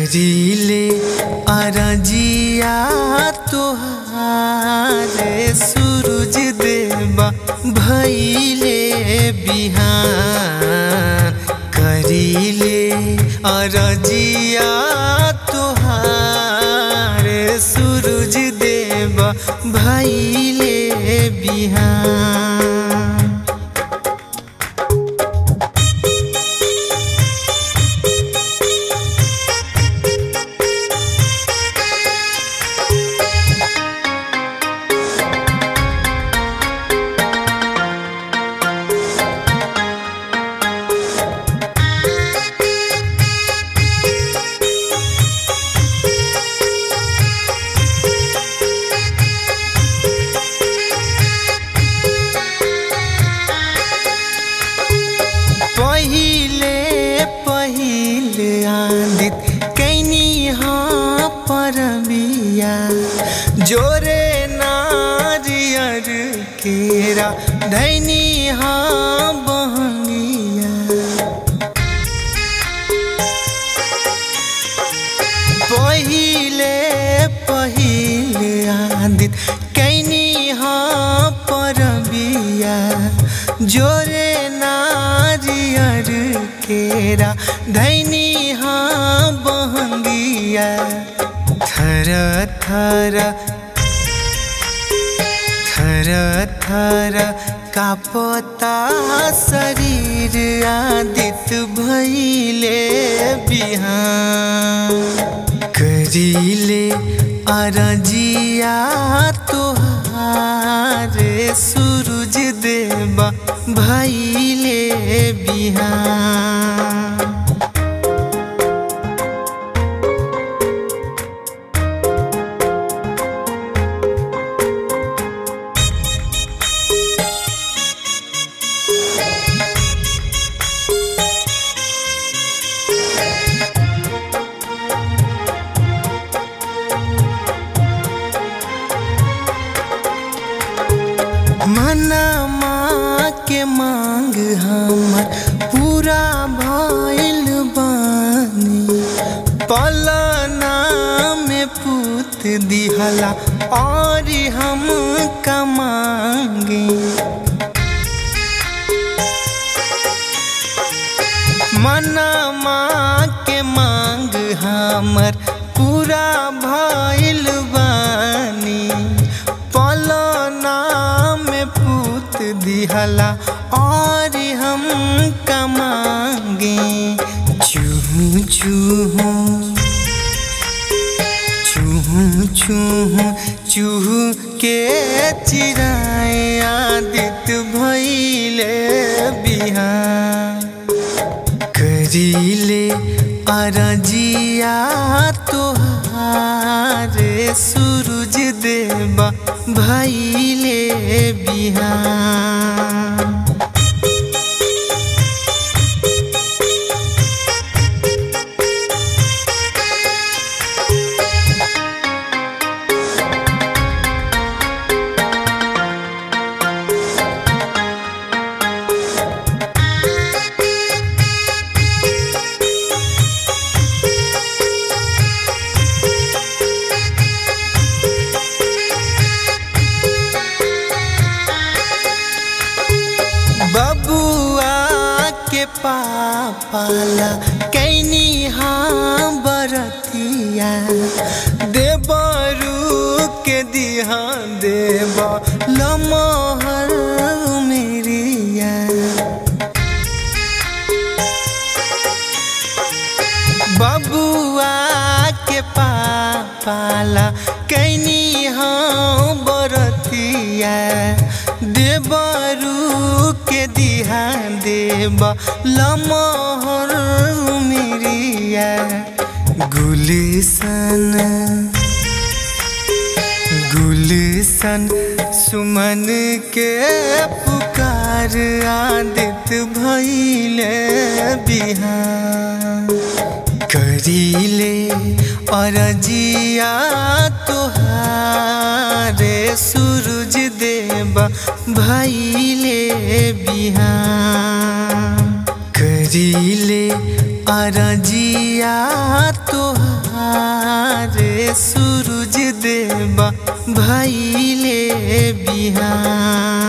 करीले अरजिया तोहारे सूरज देवा भैले बिहान करीले अरजिया तोहारे सूरज देवा भैले बिहान पहिले पहिले आदित कैनी हाँ परबिया जोरे नारियर केरा धैनी हाँ बहंगिया पहिले पहिले आदित कैनी हाँ परबिया जोरे नारियर केरा धैनी हाँ बहंगिया थर थर थर थर कापता शरीर आदित भैले बिहान करीले अरजिया तोहारे सूरज देवा भैले बिहान मनमा के मांग हमर पूरा भइल बानी पलना में पूत दिहला और हम कमांगे मनमा के मांग हमर पूरा भइल बानी पलना में पूत दिहला और हम कमांगे चूहू चूहू चूहू चूहू चूहू के चिराए आदित भैले बिहान करीले अरजिया तोहारे सूरज देवा भैले बिहान बबुआ के पापाला कैनी हाँ बरतिया देवरू के दिहा देव लमहर मेरिया बबुआ के पापाला कैनी हाँ बरतिया देवरू के दिहा देव लमहर मेरिया गुलिसन गुलिसन सुमन के पुकार आदित भैले बिहान करीले अरजिया तोहारे सूरज देवा भैले बिहान करीले अरजिया तोहार रे सूरज देवा भैले बिहान